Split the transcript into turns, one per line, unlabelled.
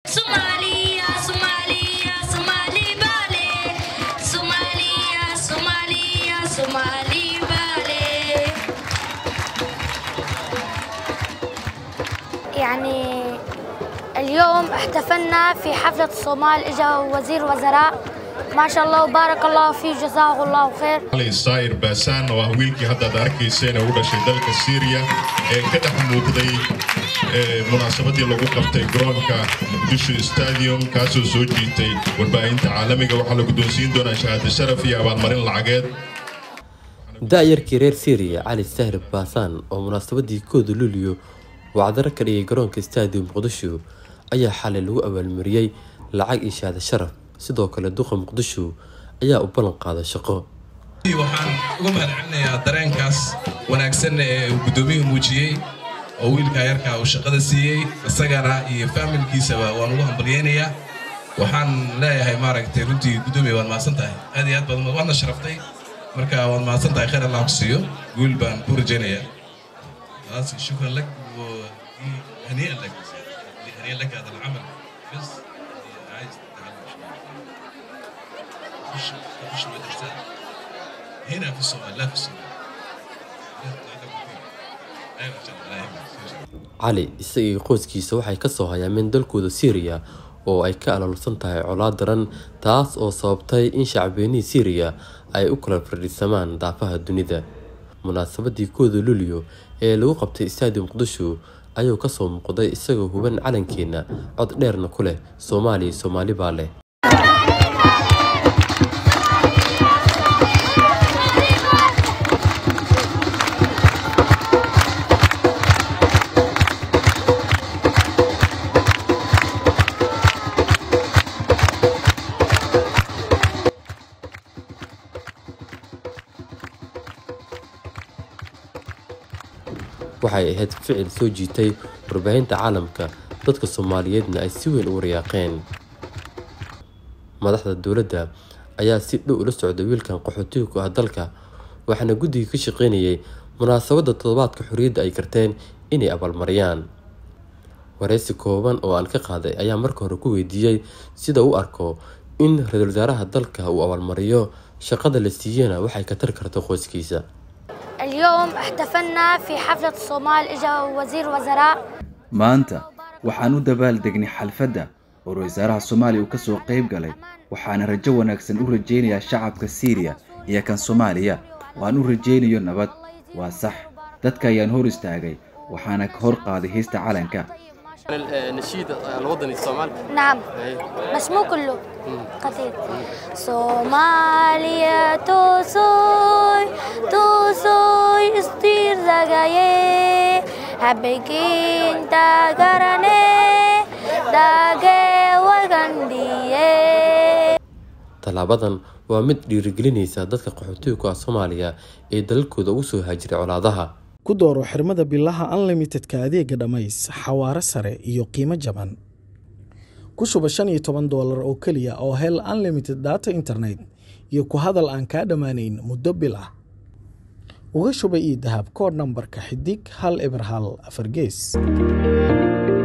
Somalia, Somalia, Somali Valley. Somalia, Somalia, Somali Valley.
يعني اليوم احتفلنا في حفلة الصومال اجا وزير وزراء ما شاء الله وبارك الله فيه جزاه الله خير
علي صاير باسان waa wiilkii hadda aad arkayseen ee u dhashay dalka Syria ee ka dhex muuqday ee munaasabadii lagu qabtay garoonka Muqdisho Stadium kaasoo soo jiitay warbaahinta caalamiga waxaa la guddoonsiin doonaa shahaado sharaf iyo abaalmarin lacageed
da-yarkii reer syriya cali sahir baasaan oo munaasabadii kooda luuliyo wacdaro ka dhigay garoonka stadium muqdisho ayaa xalay lagu abaalmariyey lacag iyo shahaado sharaf sidoo kale duqa muqdisho ayaa u ballan qaaday shaqo
waxaan uga mahadcelinayaa dareenkaas wanaagsan ee uu guddoomiyuhu muujiyey oo wiilkaa yarkaa uu shaqada siiyey isagana iyo faamilkiisaba waan ugu hambalyeynayaa waxaan leeyahay maaragtay runtii guddoomiya waad mahadsan tahay aad iyo aad baad waadna sharaftay marka waad mahadsan tahay khayr allah ku siiyo guul baan ku rajaynayaa خلاص شكرا لك وهنيئا لك هنيئا لك هذا العمل بس عايز تتعلم شوية خش خش مدرسة هنا في الصومال لا في الصومال لا تتعلم كثير ايوه ان شاء الله لا يهمك
cali isagii qoyskiisa waxay ka soo hayaameen dalkooda syriya oo ay ka alaalsan tahay colaad daran taas oo sababtay in shacbeenihii syriya ay u kala fadhiisamaan daafaha dunida munaasabadii kooda luliyo ee lagu qabtay stadium muqdisho ayuu kasoo muuqday isagoo huban calankeena cod dheerna ku leh soomaaliya soomaali baa leh waxay ahayd ficil soo jiitay warbaahinta caalamka dadka soomaaliyeedna ay si weyn u waryaaqeen madaxda dowladda ayaa si dhow ula socday wiilkan qaxootiga ku ah dalka waxaana guddiga ka shaqeynayay munaasabadda toddobaadka xorriyadda ay garteen inay abaalmariyaan wareysi kooban oo aan ka qaaday ayaa marka hore ku weydiiyey sida u arko in ra-iisul wasaaraha dalka uu abaalmariyo shaqada la siiyana waxay ka tari karto qoyskiisa
اليوم احتفلنا في حفلة الصومال اجا وزير وزراء
maanta waxaan u dabaaldegnay xalfadda oo ra-iisul wasaaraha soomaaliya uu ka soo qayb galay waxaana rajo wanaagsan u rajaynayaa shacabka siiriya iyo kan soomaaliya waan u rajaynayo nabad waa sax dadka ayaan hor istaagay waxaana ka hor qaaday heesta calanka
النشيد الوطني الصومال
نعم بس مو كله قتيل صوماليا توسوي توسوي استير زغاية هبكين تاغراني داغي وغندية
tallaabadan waa mid dhiirigelinaysa dadka qaxootiga ku ah soomaaliya ee dalalkooda ugu soo haajiray colaadaha
ku dooro xirmada bilaha unlimitedka adeega dhammays xawaare sare iyo qiimo jaban ku shuba shan iyo toban doolar oo keliya oo hel unlimited data internet iyo ku hadal aan kaa dhammaanayn muddo bil ah uga shuba ii dahab koodh nambarka xidig hal eber hal afar gees